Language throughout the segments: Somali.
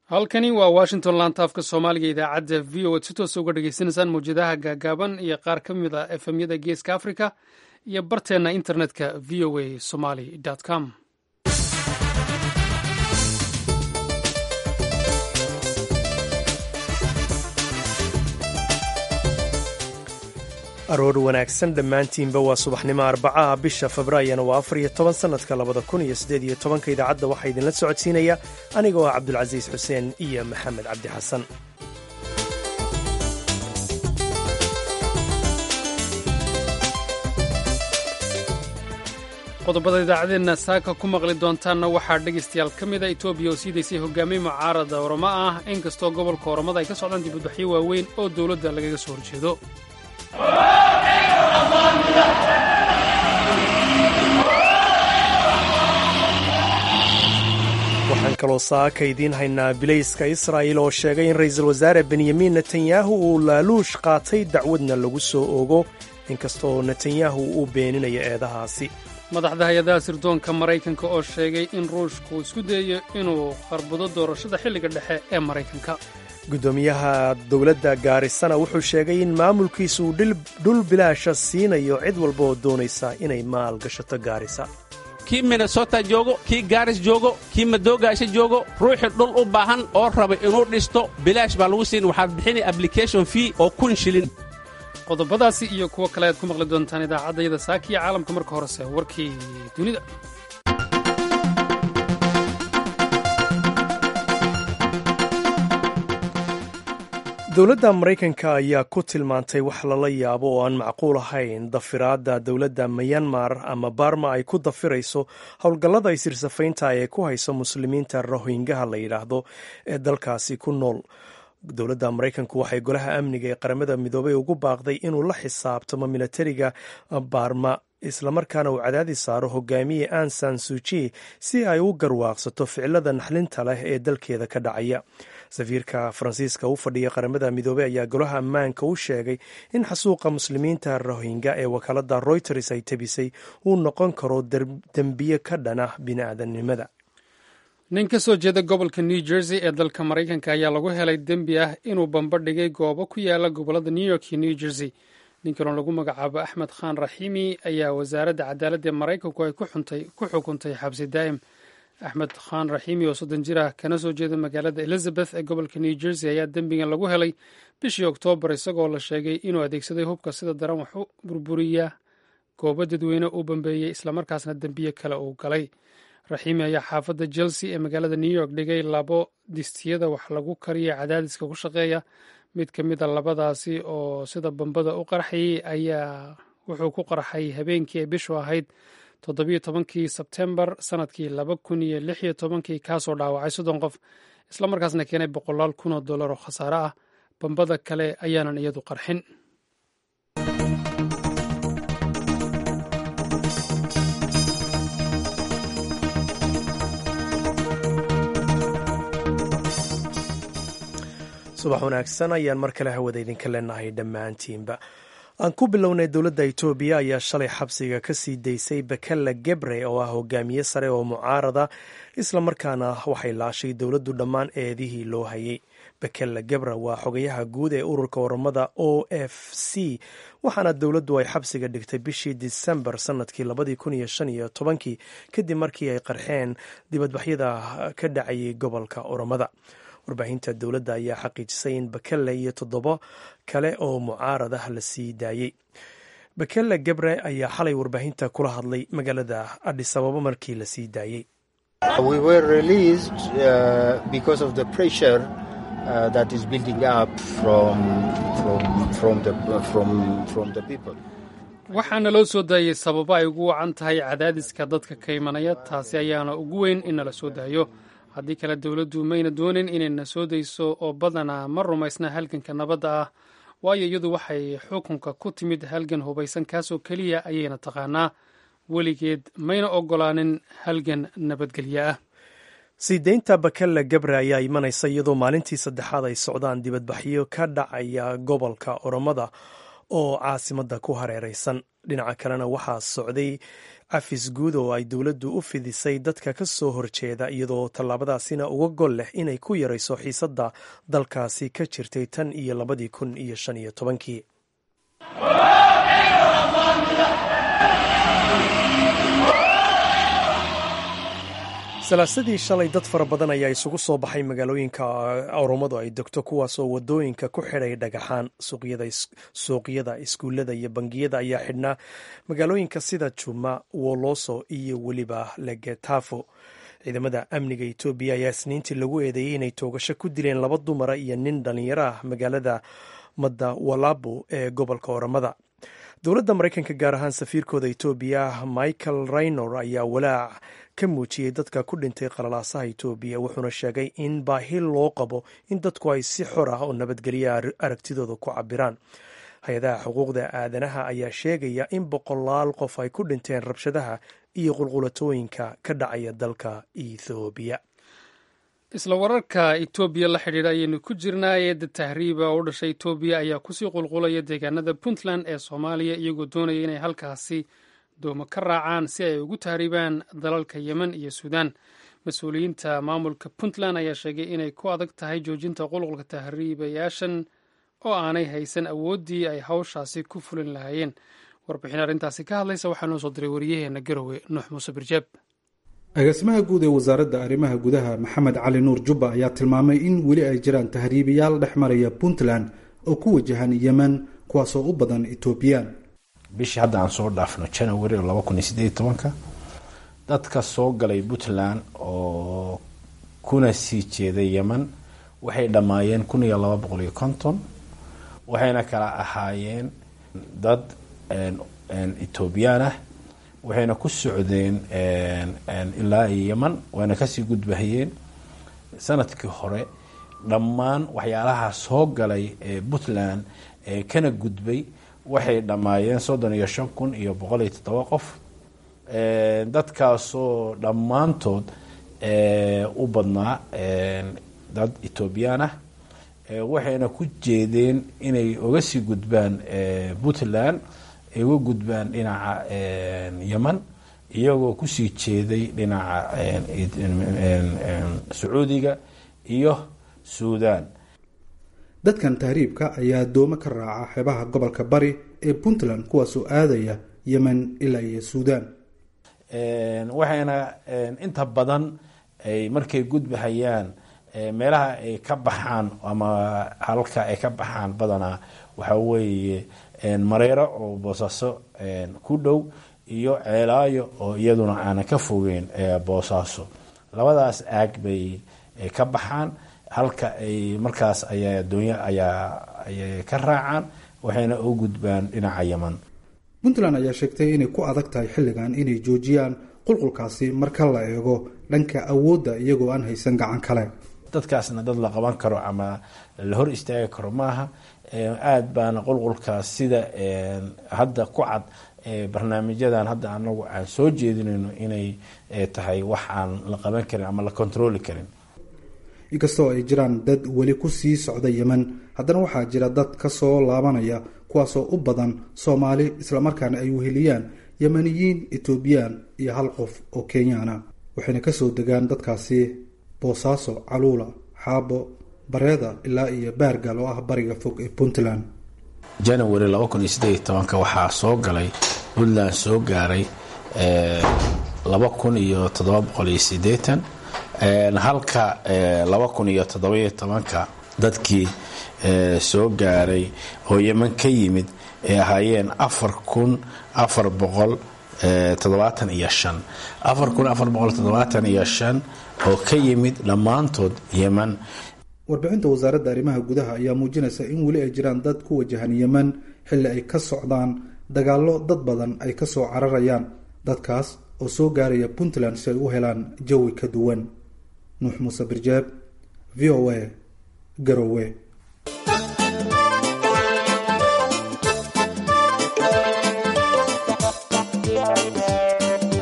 halkani waa washington lantaafka soomaaliga idaacadda v o ad si toosa uga dhagaysanaysaan mawjadaha gaagaaban iyo qaar ka mid a efemyada geeska africa iyo barteenna internetka v o a somaly com aroor wanaagsan dhammaantiinba waa subaxnimo arbacaha bisha febraayona waa afar iyo toban sannadka labada kun iyo siddeed iyo tobanka idaacadda waxaa idinla socodsiinaya anigoo ah cabdulcasiis xuseen iyo maxamed cabdi xasan qodobada idaacadeenna saaka ku maqli doontaanna waxaa dhegaystayaal ka mida etoobiya oo sii daysay hogaamiye mucaarada oramo ah inkastoo gobolka oromada ay ka socdaan dibadbaxyo waaweyn oo dowladda lagaga soo horjeedo waxaan kaloo saaka idiin haynaa bilayska israa'il oo sheegay in ra'iisul wasaare benyamin netanyahu uu laaluush qaatay dacwadna lagu soo ogo inkastoo netanyahu uu beeninayo eedahaasi madaxda hay-adaha sirdoonka maraykanka oo sheegay in ruushku isku dayayo inuu qarbudo doorashada xilliga dhexe ee maraykanka guddoomiyaha dowladda gaarisana wuxuu sheegay in maamulkiisu uu dhul bilaasha siinayo cid walba oo doonaysa inay maal gashato gaarisa kii minnesota joogo kii gaaris joogo kii madoogaasha joogo ruuxii dhul u baahan oo raba inuu dhisto bilaash baa lagu siin waxaad bixinay ablication fee oo kun shilin qodobadaasi iyo kuwo kale aad ku maqli doontaan idaacaddayada saaka iyo caalamka marka horese warkii dunida dowladda maraykanka ayaa ku tilmaantay wax lala yaabo oo aan macquul ahayn dafiraadda dowladda mayanmar ama barma ay ku dafirayso howlgallada isirsafaynta ee ku hayso muslimiinta rohingaha la yidhaahdo ee dalkaasi ku nool dowladda maraykanku waxay golaha amniga ee qaramada midoobay ugu baaqday inuu la xisaabtamo milatariga barma islamarkaana uu cadaadis saaro hogaamiye ansan suji si ay u garwaaqsato ficilada naxlinta leh ee dalkeeda ka dhacaya safiirka faransiiska u fadhiya qaramada midoobey ayaa golaha ammaanka u sheegay in xasuuqa muslimiinta rohinga ee wakaalada reuters ay tabisay uu noqon karo dembiye ka dhana bini'aadanimada nin ka soo jeeda gobolka new jersey ee dalka maraykanka ayaa lagu helay dembi ah inuu bamba dhigay goobo ku yaala gobolada new york iyo new jersey ninkanoo lagu magacaabo axmed khan raxiimi ayaa wasaaradda cadaaladda ee maraykanku ay ku xukuntay xabsi daa'im axmed khan raxiimi oo soddon jir ah kana soo jeeda magaalada elizabeth ee gobolka new jersey ayaa dembigan lagu helay bishii oktoobar isagoo la sheegay inuu adeegsaday hubka sida daran wax u burburiya goobo dadweyne uu bambeeyey islamarkaasna dembiye kale uu galay raxiimi ayaa xaafadda chelsea ee magaalada new york dhigay labo distiyada wax lagu kariya cadaadiska ku shaqeeya mid ka mid a labadaasi oo sida bambada u qarxayay ayaa wuxuu ku qarxay habeenkii ay bishu ahayd toddobiyo tobankii sebtembar sanadkii laba kun iyo lix iyo tobankii kaasoo dhaawacay soddon qof islamarkaasna keenay boqolaal kun oo dollar oo khasaare ah bambada kale ayaanan iyadu qarxin subax wanaagsan ayaan mar kale hawada idinka leenahay dhammaantiinba aan ku bilownay dowladda itoobiya ayaa shalay xabsiga ka sii daysay bakella gebre oo ah hogaamiye sare oo mucaarada islamarkaana waxay laashay dowladdu dhammaan eedihii loo hayay bakella gebre waa xogayaha guud ee ururka oromada o f c waxaana dowladdu ay xabsiga dhigtay bishii disembar sanadkii labadii kun iyo shan iyo tobankii kadib markii ay qarxeen dibadbaxyada ka dhacayay gobolka oromada warbaahinta dowladda ayaa xaqiijisay in bakelle iyo toddobo kale oo mucaarad ah la sii daayey bakelle gebre ayaa xalay warbaahinta kula hadlay magaalada adhis ababa markii la sii daayey waxaana loo soo daayey sababo ay ugu wacan tahay cadaadiska dadka ka imanaya taasi ayaana ugu weyn in nala soo daayo haddii kale dowladdu mayna doonin inayna soo dayso oo badanaa ma rumaysna halganka nabadda ah waayo iyadu waxay xukunka ku timid halgan hubaysan kaasoo keliya ayayna taqaanaa weligeed mayna ogolaanin halgan nabadgelyo ah sii deynta bakelle gebre ayaa imanaysa iyadoo maalintii saddexaad ay socdaan dibadbaxyo ka dhacaya gobolka oromada oo caasimadda ku hareeraysan dhinaca kalena waxaa socday cafis guud oo ay dowladdu u fidisay dadka ka soo horjeeda iyadoo tallaabadaasina uga gol leh inay ku yarayso xiisadda dalkaasi ka jirtay tan iyo labadii kun iyo shan iyo tobankii salaasadii shalay dad fara badan ayaa isugu soo baxay magaalooyinka oromadu ay degto kuwaasoo wadooyinka ku xidhay dhagaxaan suuqyada iskuullada iyo bangiyada ayaa xidhnaa magaalooyinka sida juma woloso iyo weliba legetafo ciidamada amniga etoobiya ayaa isniintii lagu eedeeyey inay toogasho ku dileen laba dumara iyo nin dhallinyaro ah magaalada madawalabo ee gobolka oromada dowladda maraykanka gaar ahaan safiirkooda etoobiya michael raynor ayaa walaac ka muujiyey dadka ku dhintay qalalaasaha etoobiya wuxuuna sheegay in baahi loo qabo in dadku ay si xor ah oo nabadgelya aragtidooda ku cabiraan hay-adaha xuquuqda aadanaha ayaa sheegaya in boqolaal qof ay ku dhinteen rabshadaha iyo qulqulatooyinka ka dhacaya dalka ethoobiya isla wararka etoobiya la xidhiidha ayaynu ku jirnaa eedda tahriiba oo u dhashay etoobiya ayaa kusii qulqulaya deegaanada puntland ee soomaaliya iyagoo doonaya inay halkaasi doomo ka raacaan si ay ugu tahriibaan dalalka yemen iyo suudaan mas-uuliyiinta maamulka puntland ayaa sheegay inay ku adag tahay joojinta qulqulka tahriibayaashan oo aanay haysan awooddii ay hawshaasi ku fulin lahaayeen warbixin arrintaasi ka hadlaysa waxaa noo soo diray wariyaheena garowe nuux muuse birjeeb agaasimaha guud ee wasaaradda arrimaha gudaha maxamed cali nuur jubba ayaa tilmaamay in weli ay jiraan tahriibayaal dhex maraya puntland oo ku wajahan yemen kuwaasoo u badan etoobiyaan bishii hadda aan soo dhaafno janawari laba kun iyo sideed tobanka dadka soo galay puntland oo kuna sii jeeday yemen waxay dhammaayeen kun iyo laba boqol iyo konton waxayna kala ahaayeen dad etoobiyaan ah waxayna ku socdeen ilaa iyo yemen wayna kasii gudbahayeen sanadkii hore dhammaan waxyaalaha soo galay ee puntland ee kana gudbay waxay dhammaayeen soddon iyo shan kun iyo boqol iyo toddoba qof dadkaasoo dhammaantood u badnaa dad etoobiyaan ah waxayna ku jeedeen inay uga sii gudbaan puntland ay uga gudbaan dhinaca yemen iyagoo kusii jeeday dhinaca sacuudiga iyo suudaan dadkan tahriibka ayaa doomo ka raaca xeebaha gobolka bari ee puntland kuwaasoo aadaya yemen ilaa iyo suudaan waxayna inta badan ay markay gudbahayaan meelaha ay ka baxaan ama halka ay ka baxaan badanaa waxaa weeye mareero oo boosaaso ku dhow iyo ceelaayo oo iyaduna aanan ka fogeyn boosaaso labadaas aag bay ka baxaan halka ay markaas ayaa adoonya ayaa ayay ka raacaan waxayna u gudbaan dhinaca yeman puntland ayaa sheegtay inay ku adag tahay xilligan inay joojiyaan qulqulkaasi marka la eego dhanka awoodda iyagoo aan haysan gacan kale dadkaasna dad la qaban karo ama la hor istaagi karo maaha aada baana qulqulkaas sida hadda ku cad barnaamijyadan hadda anagu aan soo jeedinayno inay tahay wax aan la qaban karin ama la kontroli karin inkastoo ay jiraan dad weli ku sii socda yemen haddana waxaa jira dad ka soo laabanaya kuwaasoo u badan soomaali islamarkaana ay weheliyaan yemeniyiin etoobiyaan iyo hal qof oo kenyaana waxayna kasoo degaan dadkaasi boosaaso caluula xaabo bareeda ilaa iyo baargal oo ah bariga fog ee puntland janawari laba kun iyo sideed iyo tobanka waxaa soo galay puntland soo gaaray laba kun iyo toddoba boqol iyo sideetan halka laba kun iyo toddobiyo tobanka dadkii soo gaaray oo yeman ka yimid ay ahaayeen afar kun afar boqol toddobaatan iyo shan afar kun afar boqol toddobaatan iyo shan oo ka yimid dhammaantood yeman warbixinta wasaaradda arrimaha gudaha ayaa muujinaysa in weli ay jiraan dad ku wajahan yemen xilli ay ka socdaan dagaallo dad badan ay ka soo cararayaan dadkaas oo soo gaaraya puntland si ay u helaan jawi ka duwan nuux muuse birjaab v o a garowe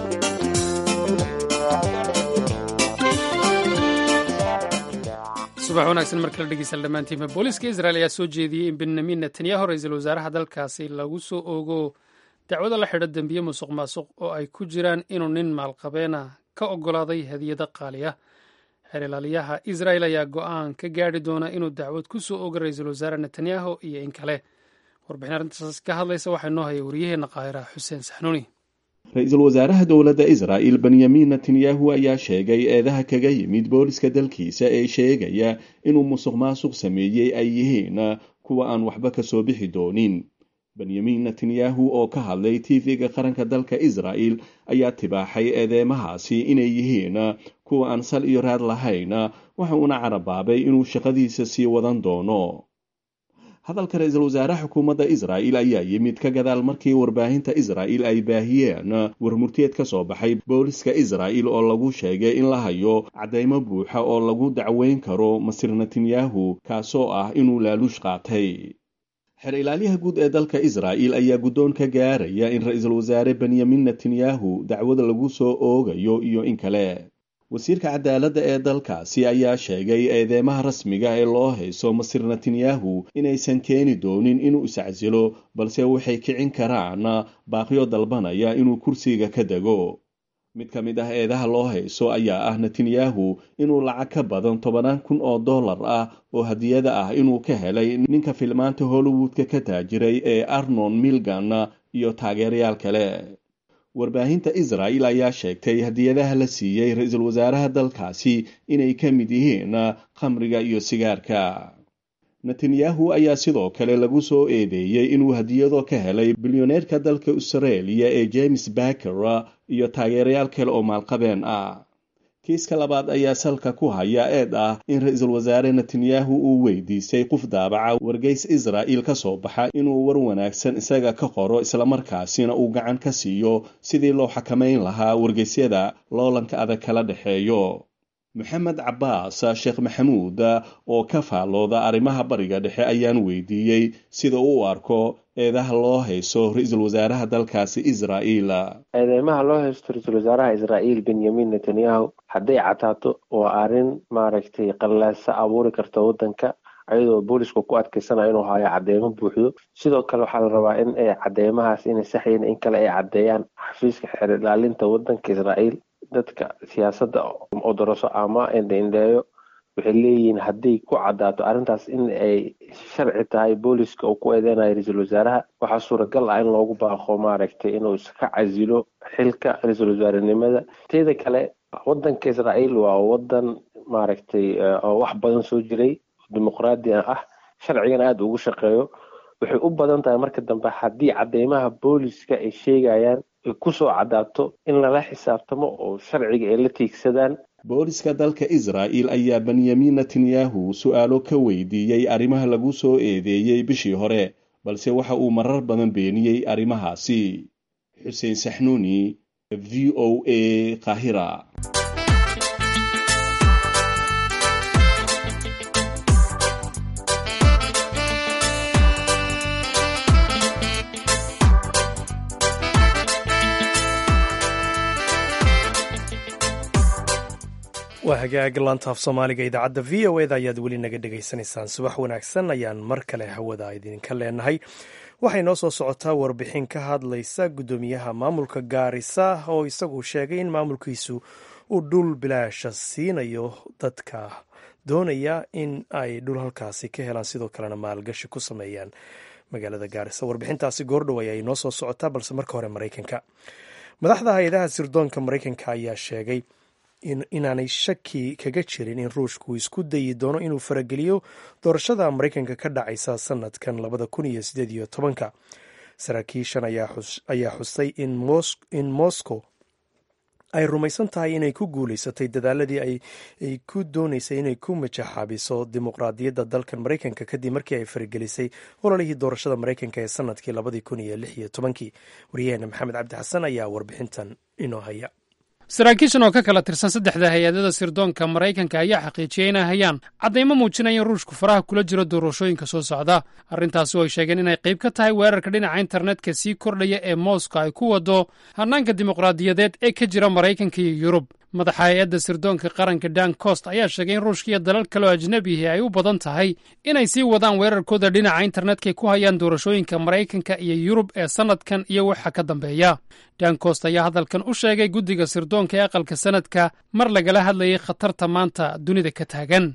subax subax wanaagsan mar kale dhegeystayaal dhammaantiinba booliiska israel ayaa soo jeediyey in benyamin netanyahu ra-iisul wasaaraha dalkaasi lagu soo oogo dacwado la xidho dembiye musuq maasuq oo ay ku jiraan inuu nin maalqabeena ka oggolaaday hadiyado qaali ah xeer ilaaliyaha israel ayaa go-aan ka gaadhi doona inuu dacwad ku soo oogo ra-iisul wasaare netanyahu iyo in kale warbixin arrintaas ka hadlaysa waxaa noo haya wariyaheenna qaahira xuseen saxnuuni ra-iisul wasaaraha dowladda israa'il benyamin netanyahu ayaa sheegay eedaha kaga yimid booliska dalkiisa ee sheegaya inuu musuq maasuq sameeyey ay yihiin kuwa aan waxba ka soo bixi doonin benyamin netanyahu oo ka hadlay tv-ga qaranka dalka israa'il ayaa tibaaxay eedeymahaasi inay yihiin kuwa aan sal iyo raad lahayn waxa uuna carabaabay inuu shaqadiisa sii wadan doono hadalka ra-iisul wasaaraha xukuumadda israa'il ayaa yimid ka gadaal markii warbaahinta israa'il ay baahiyeen warmurteed ka soo baxay booliska israa'il oo lagu sheegay in la hayo caddaymo buuxa oo lagu dacweyn karo masir netanyahu kaasoo ah inuu laaluush qaatay xer ilaaliyaha guud ee dalka israa'il ayaa guddoon ka gaaraya in ra-iisul wasaare benyamin netanyahu dacwada lagu soo oogayo iyo in kale wasiirka cadaaladda ee dalkaasi ayaa sheegay eedeymaha rasmiga ee loo hayso masir netanyahu inaysan keeni doonin inuu iscasilo balse waxay kicin karaan baaqyo dalbanaya inuu kursiga ka dego mid ka mid ah eedaha loo hayso ayaa ah netanyahu inuu lacag ka badan tobanaan kun oo dollar ah oo hadiyada ah inuu ka helay ninka filmaanta hollywoodka ka taajiray ee arnon milgan iyo taageerayaal kale warbaahinta israa'il ayaa sheegtay hadiyadaha la siiyey ra-iisul wasaaraha dalkaasi inay ka mid yihiin khamriga iyo sigaarka netanyahu ayaa sidoo kale lagu soo eedeeyey inuu hadiyado ka helay bilyoneerka dalka australia ee james baker iyo taageerayaal kale oo maalqabeen ah kiiska labaad ayaa salka ku haya eed ah in ra-iisul wasaare netanyahu uu weydiisay qof daabaca wargeys israa'il ka soo baxa inuu war wanaagsan isaga ka qoro islamarkaasina uu gacan ka siiyo sidii loo xakamayn lahaa wargeysyada loolanka adag kala dhexeeyo maxamed cabaas sheekh maxamuud oo ka faallooda arrimaha bariga dhexe ayaan weydiiyey sida uu arko eedaha loo hayso ra-iisul wasaaraha dalkaasi israa'iil eedeymaha loo haysto ra-iisul wasaaraha israa'iil benyamin netanyahu hadday cataato waa arrin maaragtay qallaasa abuuri karta waddanka ayadoo boolisku ku adkeysanaya inuu hayo cadeymo buuxdo sidoo kale waxaa la rabaa in ay cadeymahaas inay saxyiin in kale ay caddeeyaan xafiiska xeer ilaalinta waddanka israa'iil dadka siyaasadda odoroso ama indheindheeyo waxay leeyihiin hadday ku cadaato arrintaas in ay sharci tahay booliska uu ku eedeynayo ra-iisul wasaaraha waxaa suuragal ah in loogu baaqo maaragtay inuu iska casilo xilka ra-iisul wasaarenimada teeda kale waddanka israa'iil waa waddan maaragtay oo wax badan soo jiray dimuqraadi ah sharcigan aada ugu shaqeeyo waxay u badan tahay marka dambe haddii cadeymaha booliska ay sheegayaan ay kusoo cadaato in lala xisaabtamo oo sharciga ay la tiigsadaan booliska dalka israa'il ayaa benyamin netanyahu su-aalo ka weydiiyey arrimaha lagu soo eedeeyey bishii hore balse waxa uu marar badan beeniyey arrimahaasi xuseen saxnuuni v o a kahira waa hagaag laantaaf soomaaliga idaacadda v o eda ayaad weli naga dhegaysanaysaan subax wanaagsan ayaan mar kale hawada idinka leenahay waxay noo soo socotaa warbixin ka hadlaysa guddoomiyaha maamulka gaarisa oo isagu sheegay in maamulkiisu uu dhul bilaasha siinayo dadka doonaya in ay dhul halkaasi ka helaan sidoo kalena maalgashi ku sameeyaan magaalada gaarisa warbixintaasi goordhow ayay noo soo socotaa balse marka hore maraykanka madaxda hay-adaha sirdoonka maraykanka ayaa sheegay inaanay shaki kaga jirin in ruushku isku dayi doono inuu farageliyo doorashada maraykanka ka dhacaysa sanadkan labada kun iyo sideed iyo tobanka saraakiishan ayaa xusay in moscow ay rumaysan tahay inay ku guuleysatay dadaaladii ay ku dooneysay inay ku majaxaabiso dimuqraadiyadda dalkan maraykanka kadib markii ay faragelisay ololihii doorashada maraykanka ee sanadkii labadii kun iyo lix iyo tobankii waryaheena maxamed cabdi xasan ayaa warbixintan inoo haya saraakiishan oo ka kala tirsan saddexda hay-adada sirdoonka maraykanka ayaa xaqiijiyey inay hayaan caddaymo muujinaya in ruushku faraha kula jiro doorashooyinka soo socda arrintaasi oo ay sheegeen inay qayb ka tahay weerarka dhinaca internetka sii kordhaya ee mooska ay ku wado hannaanka dimuqraadiyadeed ee ka jira maraykanka iyo yurub madaxa hay-adda sirdoonka qaranka dan cost ayaa sheegay in ruushka iyo dalal kaleoo ajnebihi ay u badan tahay inay sii wadaan weerarkooda dhinaca internetka ay ku hayaan doorashooyinka maraykanka iyo yurub ee sannadkan iyo waxa ka dambeeya dan cost ayaa hadalkan u sheegay guddiga sirdoonka ee aqalka sanadka mar lagala hadlayay khatarta maanta dunida ka taagan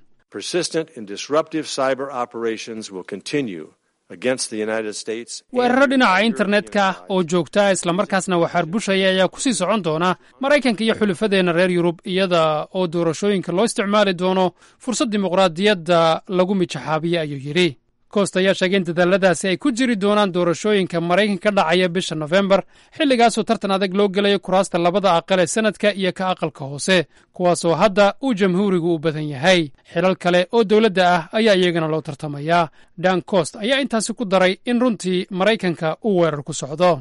weeraro dhinaca internetka oo joogta islamarkaasna waxaar bushaya ayaa ku sii socon doona maraykanka iyo xulufadeenna reer yurub iyada oo doorashooyinka loo isticmaali doono fursad dimuqraadiyadda lagu mijaxaabiya ayuu yidhi koost ayaa sheegay in dadaaladaasi ay ku jiri doonaan doorashooyinka maraykanka ka dhacaya bisha nofembar xilligaasoo tartan adag loo gelayo kuraasta labada aqal ee sanadka iyo ka aqalka hoose kuwaasoo hadda uu jamhuurigu u badan yahay xilal kale oo dowladda ah ayaa iyagana loo tartamayaa dan cost ayaa intaasi ku daray in runtii maraykanka uu weerar ku socdo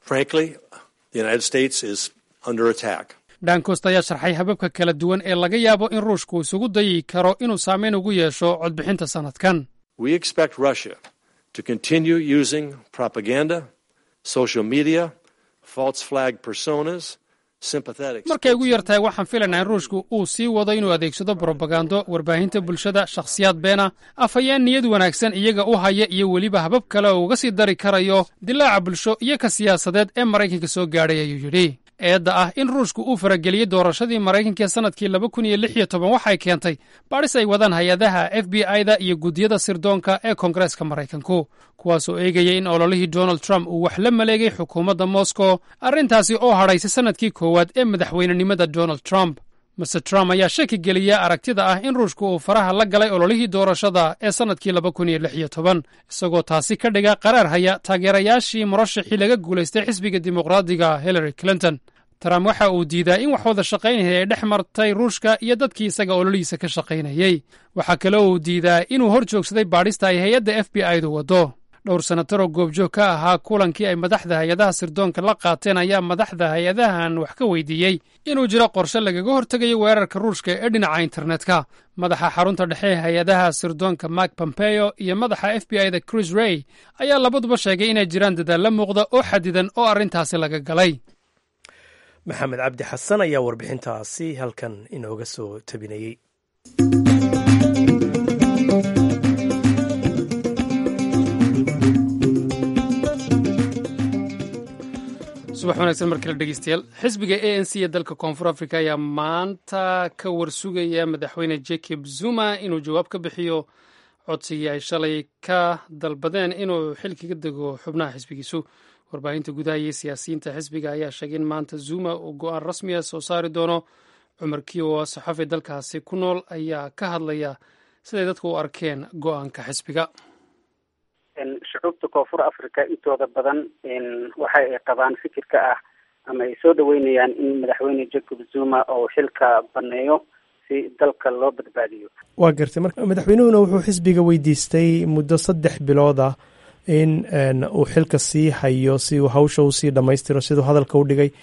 dan cost ayaa sharxay hababka kala duwan ee laga yaabo in ruushku isugu dayi karo inuu saameyn ugu yeesho codbixinta sannadkan We expect Russia to continue using propaganda, social media, false flag personas, sympathetic. markay ugu yar tahay waxaan filaynaa in ruushku uu sii wado inuu adeegsado brobagando warbaahinta bulshada shakhsiyaad beena afhayeen niyad wanaagsan iyaga u haya iyo weliba habab kale oo uga sii dari karayo dilaaca bulsho iyo ka siyaasadeed ee maraykanka soo gaadhay ayuu yidhi eedda ah in ruushku uu farageliyey doorashadii maraykanka ee sannadkii laba kun iyo lix iyo toban waxay keentay baadhis ay wadaan hay-adaha f b i-da iyo guddiyada sirdoonka ee koongareeska maraykanku kuwaasoo eegaya in ololihii donald trump uu wax la maleegay xukuumadda moscow arrintaasi oo hadhaysay sannadkii koowaad ee madaxweynenimada donald trump master trump ayaa shaki geliya aragtida ah in ruushku uu faraha la galay ololihii doorashada ee sannadkii laba kun iyo lix iyo toban isagoo taasi ka dhiga qaraar haya taageerayaashii murashaxii laga guulaystay xisbiga dimuqraadiga hillary clinton trump waxa uu diidaa in wax wada shaqaynaya ay dhex martay ruushka iyo dadkii isaga ololihiisa ka shaqaynayey waxaa kaloo uu diidaa inuu hor joogsaday baadhista ay hay-adda f b i-du waddo dhowr sanataroo goobjoog ka ahaa kulankii ay madaxda hay-adaha sirdoonka la qaateen ayaa madaxda hay-adahan wax ka weydiiyey inuu jiro qorshe lagaga hortegayo weerarka ruushka ee dhinaca internetka madaxa xarunta dhexe ee hay-adaha sirdoonka mark pompeo iyo madaxa f b i da chris ray ayaa labaduba sheegay inay jiraan dadaalla muuqda oo xadidan oo arrintaasi laga galay maxamed cabdi xasan ayaa warbixintaasi halkan inooga soo tabinayey subax wanaagsan mar kale dhegeystayaal xisbiga a n c ee dalka koonfur africa ayaa maanta ka warsugaya madaxweyne jacob zuma inuu jawaab ka bixiyo codsigii ay shalay ka dalbadeen inuu xilkiga dego xubnaha xisbigiisu warbaahinta gudaha iyo siyaasiyiinta xisbiga ayaa sheegay in maanta zuma uu go-aan rasmiya soo saari doono cumar kiyo saxafi dalkaasi ku nool ayaa ka hadlaya siday dadku u arkeen go-aanka xisbiga shucuubta koonfur africa intooda badan waxa ay qabaan fikirka ah ama ay soo dhaweynayaan in madaxweyne jacob zuma uu xilka baneeyo si dalka loo badbaadiyo waa gartay marka madaxweynuhuna wuxuu xisbiga weydiistay muddo saddex bilood ah in uu xilka sii hayo si uu hawsha usii dhammaystiro siduu hadalka u dhigay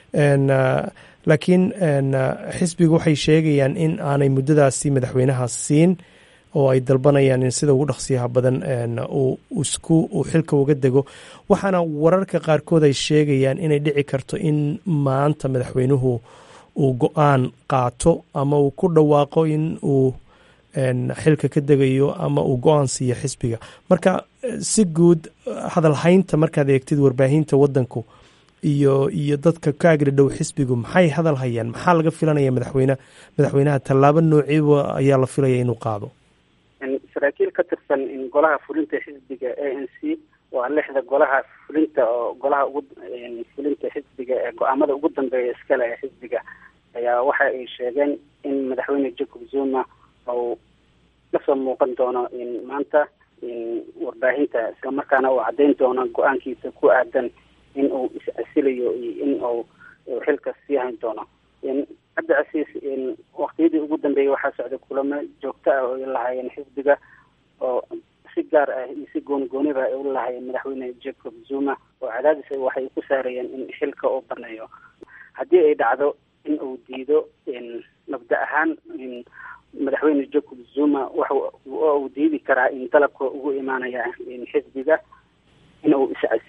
laakiin xisbigu waxay sheegayaan in aanay muddadaasi madaxweynaha siin oo ay dalbanayaan in sida ugu dhaqsiyaha badan uu isku uu xilka uga dego waxaana wararka qaarkood ay sheegayaan inay dhici karto in maanta madaxweynuhu uu go-aan qaato ama uu ku dhawaaqo in uu xilka ka degayo ama uu go-aan siiyo xisbiga marka si guud hadalhaynta markaad eegtid warbaahinta wadanku iyo iyo dadka ka agri dhow xisbigu maxay hadal hayaan maxaa laga filanaya madaxweyne madaxweynaha tallaabo noociiba ayaa la filaya inuu qaado saraakiil ka tirsan golaha fulinta xisbiga a n c waa lixda golaha fulinta oo golaha ugu fulinta xisbiga ee go-aamada ugu dambeeya iskale ee xisbiga ayaa waxa ay sheegeen in madaxweyne jacob zuma uu kasoo muuqan doono maanta warbaahinta islamarkaana uu caddeyn doono go-aankiisa ku aadan in uu is-asilayo iyo in uu xilka sii hayn doono cabdi casiis waktiyadii ugu dambeeyey waxaa socday kulamo joogto ah oo ay lahaayeen xisbiga oo si gaar ah iyo si gooni gooniba ay u lahaayeen madaxweyne jacob zuma oo cadaadis waxay ku saarayeen in xilka uu baneeyo haddii ay dhacdo in uu diido mabda ahaan madaxweyne jacob zuma waxa uu diidi karaa in dalabka ugu imaanaya xisbiga in uu is-casilo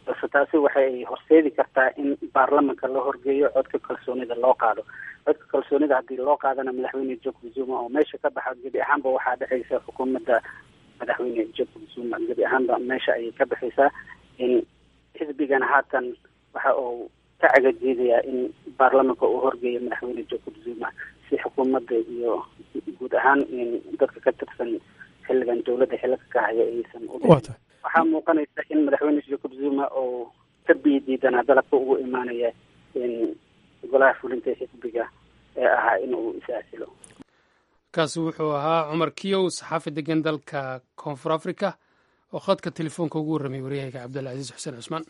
balse taasi waxay horseedi kartaa in baarlamanka la horgeeyo codka kalsoonida loo qaado codka kalsoonida haddii loo qaadana madaxweyne jacob zuma oo meesha ka baxa gebi ahaanba waxaa dhexaysa xukuumadda madaxweyne jacob zuma gebi ahaanba meesha ayay ka baxaysaa in xisbigana haatan waxa uu ka cagajeedayaa in baarlamanka uu horgeeyo madaxweyne jacob zuma si xukuumadda iyo guud ahaan dadka ka tirsan xilligan dowladda xilaka ka haya aysan u waxaa muuqanaysa in madaxweyne jacob zuma oo ka biidiidanaa dalabka ugu imaanaya golaha fulinta ee xisbiga ee ahaa in uu is-aasilo kaasi wuxuu ahaa cumar kiyow saxaafi degan dalka koonfur africa oo khadka telefoonka ugu warramay waryahayga cabdilcasiis xuseen cusmaan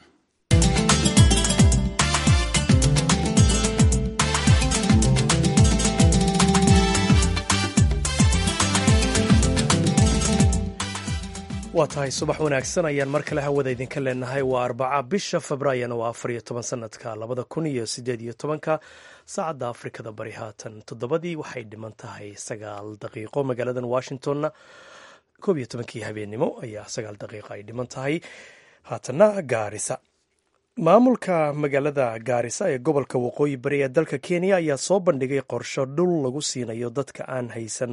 waa tahay subax wanaagsan ayaan mar kale hawada idinka leenahay waa arbaca bisha febraayona waa afar iyo toban sanadka labada kun iyo sideed iyo tobanka saacadda afrikada bari haatan toddobadii waxay dhiman tahay sagaal daqiiqo magaaladan washingtonna koob iyo tobankii habeennimo ayaa sagaal daqiiqo ay dhiman tahay haatanna gaarisa maamulka magaalada gaarisa ee gobolka waqooyi bari ee dalka kenya ayaa soo bandhigay qorsho dhul lagu siinayo dadka aan haysan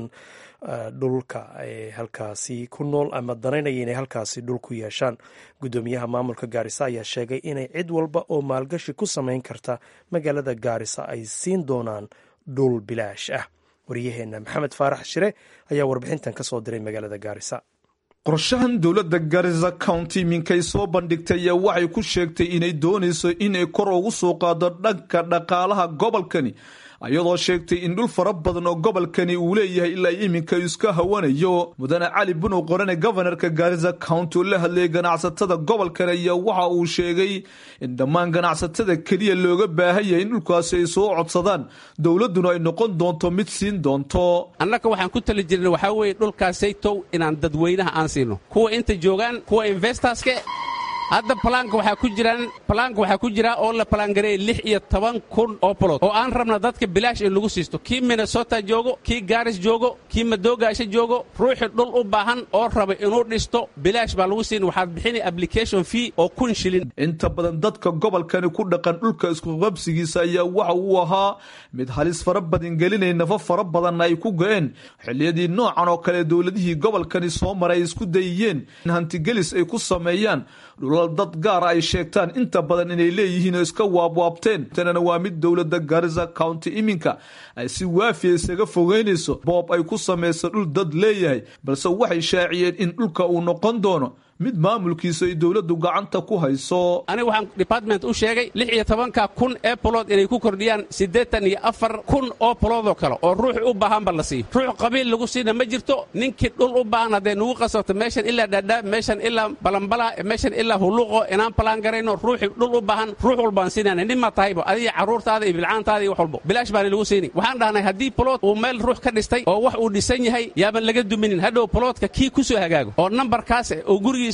dhulka ee halkaasi ku nool ama danaynaya inay halkaasi dhul ku yeeshaan guddoomiyaha maamulka gaarisa ayaa sheegay inay cid walba oo maalgashi ku samayn karta magaalada gaarisa ay siin doonaan dhul bilaash ah waryaheena maxamed faarax shire ayaa warbixintan ka soo diray magaalada gaarisa qorshahan dowladda garisa county minkay soo bandhigtay ayaa waxay ku sheegtay inay doonayso inay kor ugu soo qaado dhanka dhaqaalaha gobolkani ayadoo sheegtay in dhul fara badan oo gobolkani uu leeyahay ilaa iminka iska hawanayo mudane cali bunow qorane gofanarka gaarisa county oo la hadlayay ganacsatada gobolkani ayaa waxa uu sheegay in dhammaan ganacsatada keliya looga baahan yahay in dhulkaasi ay soo codsadaan dowladduna ay noqon doonto mid siin doonto annaga waxaan ku tali jirna waxaa weeye dhulkaasaytow inaan dadweynaha aan siino kuwa inta joogaan kuwa investorske hadda balaanka waxaa ku jiraan balaanka waxaa ku jira oo la balaangareeyay lix iyo toban kun oo bolod oo aan rabna dadka bilaash in lagu siisto kii minnesota joogo kii gaaris joogo kii madoogaasha joogo ruuxii dhul u baahan oo raba inuu dhisto bilaash baa lagu siin waxaad bixini application fee oo kun shilin inta badan dadka gobolkani ku dhaqan dhulka iskuqabsigiisa ayaa waxa uu ahaa mid halis fara badan gelinay nafo fara badanna ay ku go-een xilliyadii noocan oo kale dowladihii gobolkani soo maray ay isku dayiyeen in hantigelis ay ku sameeyaan dhulal dad gaara ay sheegtaan inta badan inay leeyihiin oo iska waabwaabteen tanana waa mid dowladda garisa county iminka ay si waafiya isaga fogeynayso boob ay ku samayso dhul dad leeyahay balse waxay shaaciyeen in dhulka uu noqon doono mid maamulkiisa ay dowladdu gacanta ku hayso aniga waxaan department u sheegay lix iyo tobanka kun ee bolood inay ku kordhiyaan siddeetan iyo afar kun oo boloodoo kale oo ruux u baahanba la siiyo ruux qabiil lagu siina ma jirto ninkii dhul u baahan hadday nugu qasabto meeshan ilaa dhaadhaa meeshan ilaa balambala meeshan ilaa huluuqo inaan balaan garayno ruuxii dhul u baahan ruux walbaan siinayna nin ma tahayba adiga carruurtaada iyo bilcaantaada iyo wax walbo bilaash baana lagu siini waxaan dhahnay haddii bolood uu meel ruux ka dhistay oo wax uu dhisan yahay yaaban laga duminin hadhow boloodka kii ku soo hagaago oo nambarkaas oo gurigii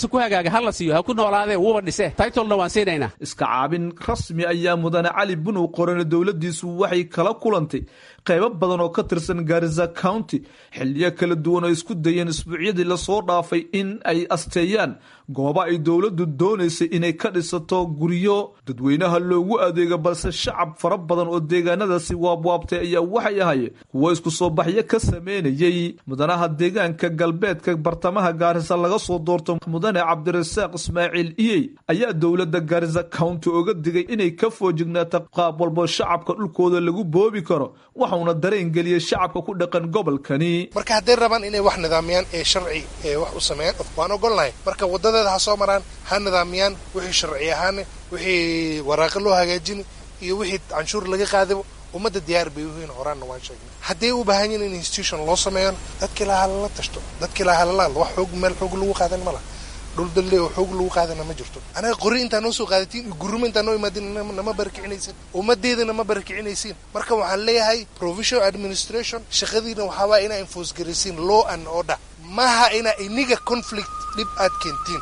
iska caabin rasmi ayaa mudane cali bunow qorane dowladdiisu waxay kala kulantay qaybo badan oo ka tirsan garisa county xiliyo kala duwan oo isku dayeen isbuucyadii lasoo dhaafay in ay asteeyaan gooba ay dowladdu doonaysay inay ka dhisato guryo dadweynaha loogu adeego balse shacab fara badan oo deegaanadaasi waabwaabtay ayaa waxay ahayeen kuwo isku soo baxyo ka sameynayay mudanaha deegaanka galbeedka bartamaha gaarisa laga soo doorto mudane cabdirasaaq ismaaciil iyey ayaa dowladda garisa county oga digay inay ka foojignaata qaab walbo shacabka dhulkooda lagu boobi karo waxauna dareen geliyey shacabka ku dhaqan gobolkani marka hadday rabaan inay wax nidaamiyaan ee sharci ee wax u sameeyaan waan ogolnahay marka wadadeeda ha soo maraan ha nidaamiyaan wixii sharci ahaane wixii waraaqo loo hagaajini iyo wixii canshuur laga qaadabo ummadda diyaar bay uhiin horaanna waan sheegnay hadday u baahan yihin in institution loo sameeyan dadkii laha halala tashto dadkii laha halala wax xoog meel xoog lagu qaadan ma laha dhul dalle oo xoog lagu qaadana ma jirto anaga qori intaa noo soo qaadatiin iyo guruma intaa noo imaadin nama barakicinaysin ummadeedana ma barakicinaysiin marka waxaan leeyahay provisional administration shaqadiina waxaawaa inaa enforce garaysiin law and order maaha inaa iniga conflict dhib aad keentiin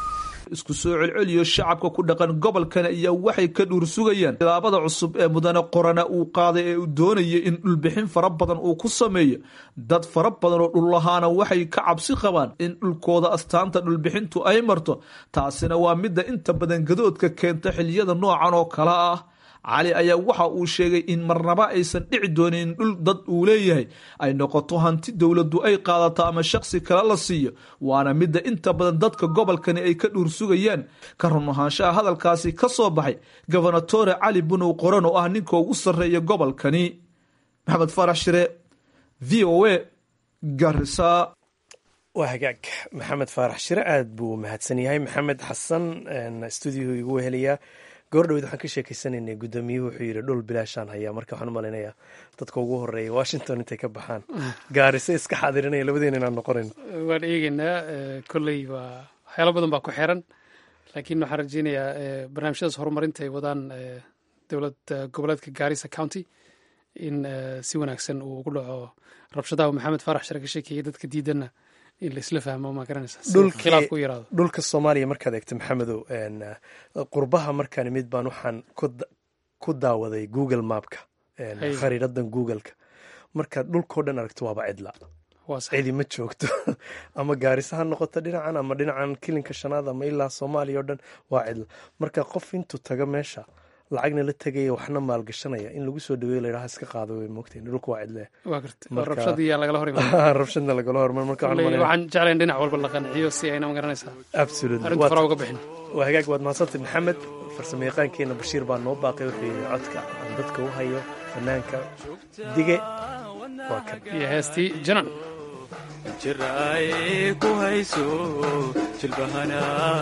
isku soo celceliyo shacabka ku dhaqan gobolkan ayaa waxay ka dhuur sugayaan tilaabada cusub ee mudane qorana uu qaaday ee uu doonayay in dhulbixin fara badan uu ku sameeyo dad fara badan oo dhullahaana waxay ka cabsi qabaan in dhulkooda astaanta dhulbixintu ay marto taasina waa midda inta badan gadoodka keenta xiliyada noocan oo kale ah cali ayaa waxa uu sheegay in marnaba aysan dhici doonin in dhul dad uu leeyahay ay noqoto hanti dowladdu ay qaadato ama shakhsi kale la siiyo waana midda inta badan dadka gobolkani ay ka dhuur sugayaan ka run ahaanshaha hadalkaasi ka soo baxay gobernatore cali bunow qoran oo ah ninka ugu sarreeya gobolkani maxamed farax shire v o a garisa waa hagaag maxamed faarax shire aad buu mahadsan yahay maxamed xasan stuudiyahu igu wehelayaa goordhaweyd waxaan ka sheekeysanaynay guddoomiyuhu wuxuu yidhi dhul bilaashaan hayaa marka waxaan u malaynayaa dadka ugu horeeya washington intay ka baxaan gaarise iska xaadirinaya labadeena inaan noqonayno waan eegeynaa kolley waa waxyaalo badan baa ku xiran laakiin waxaan rajeynayaa barnaamijyadaas horumarinta ay wadaan dowlad goboleedka gaarisa county in si wanaagsan uu ugu dhaco rabshadaha maxamed faarax share ka sheekeeyay dadka diidanna in la isla fahmo ma garanaysa khilaafku u yaraado dhulka soomaaliya markaad eegto maxamedow qurbaha markaan mid baan waxaan ku daawaday google mapka khariiradan googleka markaad dhulkao dhan aragto waaba cidla cidi ma joogto ama gaarisa ha noqoto dhinacan ama dhinacan kilinka shanaad ama ilaa soomaaliya o dhan waa cidla marka qof intuu taga meesha lacagna la tegaya waxna maalgashanaya in lagu soo dhaweeyo layidhaha iska qaado way moogtahin dhulka waa cidle rabshadiyaa lagala hor rabshadna lagala hormar marka waxaan jeclayn dhinac walba la qanciyo si ayna magaranaysaa arrinta fara uga bixin waa hagaag waad mahadsantay maxamed farsamo yaqaankeena bashiir baa noo baaqay wuxuu yidhi codka aan dadka u hayo fanaanka dige waa kan iyo heestii janan jir ay ku hayso jilbahana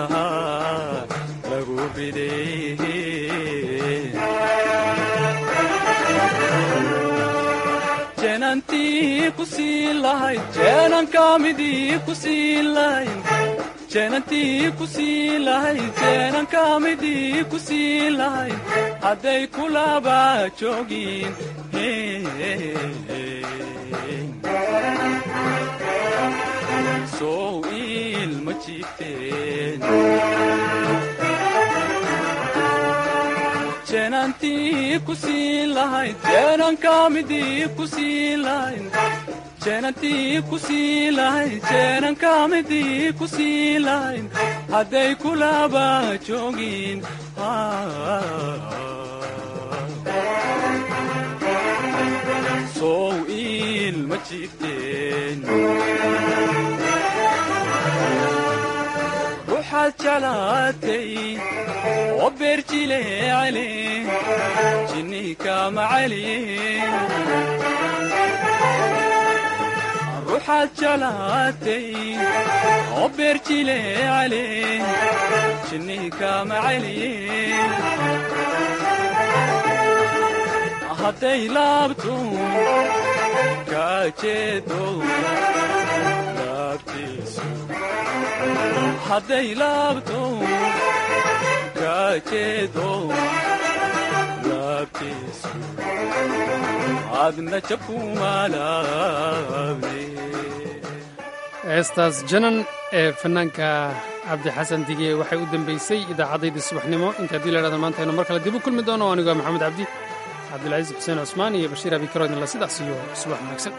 lagu riday jeenantii ku sii lahayd jeenankamidii ku sii lahayd jeenantii ku sii lahayd jeenankamidii ku sii lahayd hadday kulaba joogin sow ilma jiifteen jeenantii ku sii lahayd jeenankamidii ku sii lahayd jeenantii ku sii lahayd jeenankamidii ku sii lahayd hadday kulaba joogin sow ilma jiifteen ruuxaad jeclaatay oo beerjile cali jinnika macali ruuxaad jeclaatay oo beerjile cali jinnika macali hadday laabto kaajeedo laabtiisu hadday laabto kaajeedo laabtiisu adna jabkumaalaabne heestaas janan ee fanaanka cabdixasan dige waxay u dambeysay idaacaddaydii subaxnimo inta haddii la hahda maanta aynu mar kale dib u kulmi doono anigu waa maxamed cabdi cabdilcaziis xuseen cusmaan iyo bashiir abikaro idinla sidaas iyo subax wanaagsan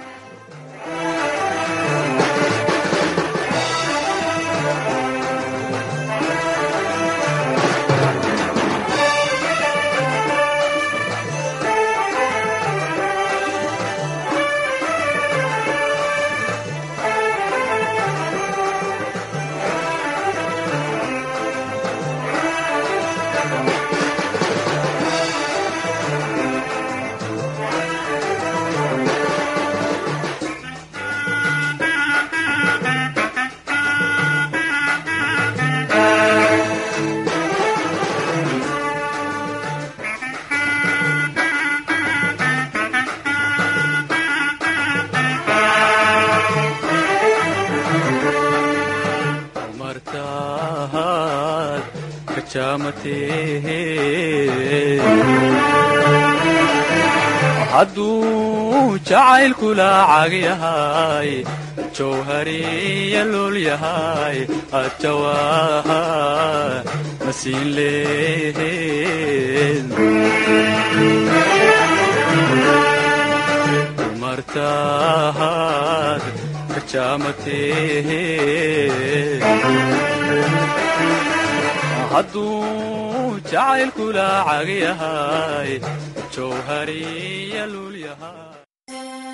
martaad kajaamatee hadduu jacaylkula cagyahay jawhariya lul yahay ajawaha masiin lehed dumartaad kajaamatee hadduu jacaylkula cagyahay jawhariya lul yahay